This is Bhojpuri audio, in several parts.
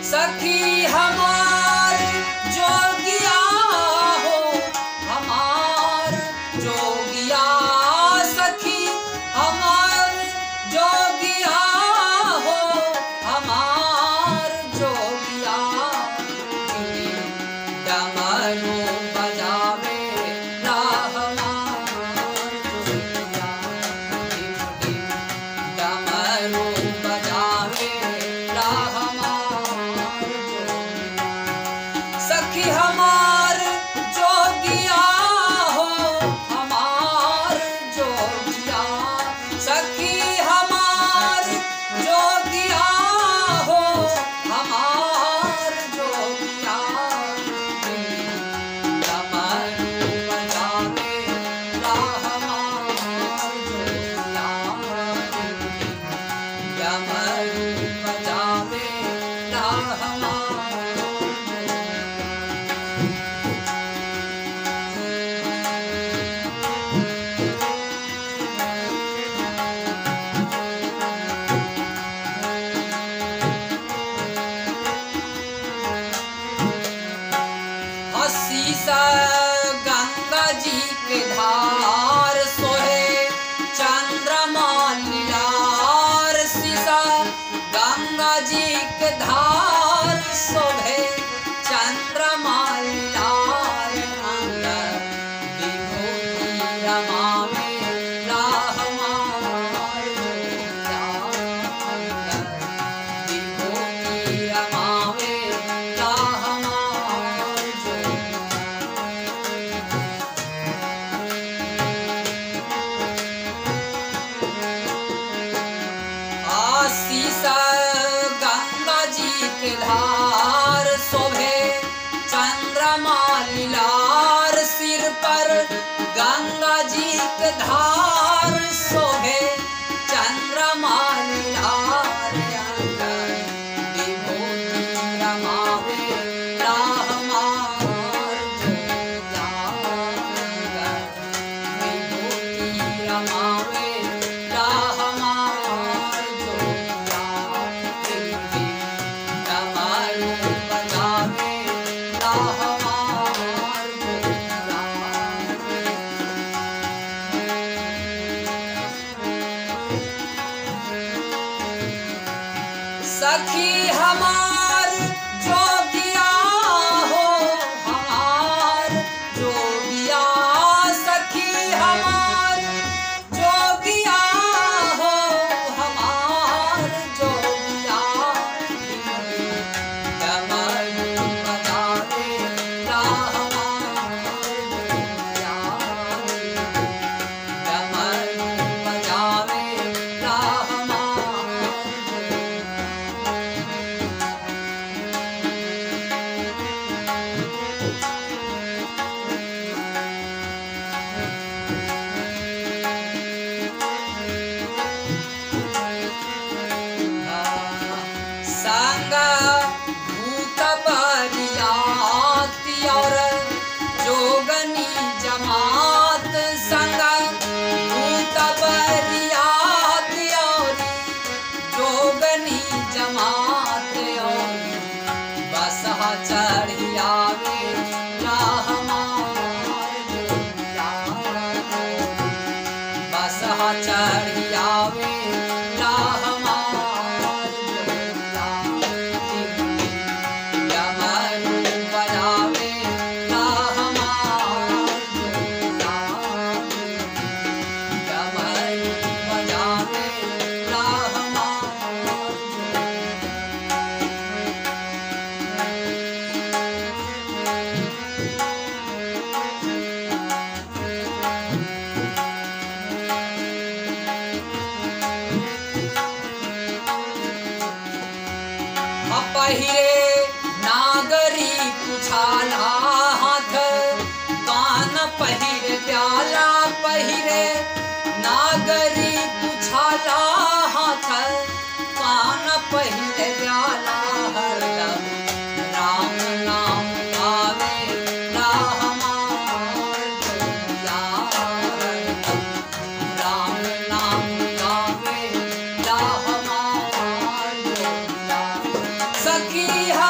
सखी हमार जोगिया हो हमार जोगिया सखी हमार जोगिया हो हमार जोगिया डमरू बजावे ला हमार जोगिया डमरू बजावे ला हमार जोगिया सखी हमार जोगिया हो हमार जोगिया सखी हमार जोगिया हो हमार जोगिया डमरू बजावे ला हमार जोगिया डमरू बजावे ला हमार हसी सा गंगा जी के धार सोहे चंद्रमा लीलार सीसा गंगा जी के धार सोहे चंद्रमा लीलार अंग विभूति रमावे राहमार विभूति रमावे राहमार आशीष गंगा जी के धार शोभे चंद्रमा लीलार सिर पर गंगा जी के धार शोभे चंद्रमा लीलार अंग विभूति रमावे राहमार जोगिया विभूति रमावे राहमार जोगिया विभूति डमरू बजावे राहमार जोगिया सखी हमार जोगिया हो हमार जोगिया सखी हमार जोगिया हो हमार जोगिया डमरू बजावे ला हमार जोगिया डमरू बजावे ला हमार जोगिया संग भूत बरियाती और जोगनी जमात संग भूत बरियाती और जोगनी जमात और बसहा चढ़ियावे राहमार जोगिया बसहा चढ़ियावे राहमार जोगिया डमरू बजावे राहमार जोगिया डमरू बजावे राहमार जोगिया पहिरे नागरी पुछाला हाथ कान पहिरे प्याला पहिरे नागरी पुछाला हाथ कान पहिरे प्याला हरदम राम नाम गावे राहमार जोगिया हरदम राम नाम गावे राहमार जोगिया सखी हा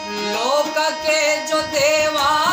लोक के जो देवा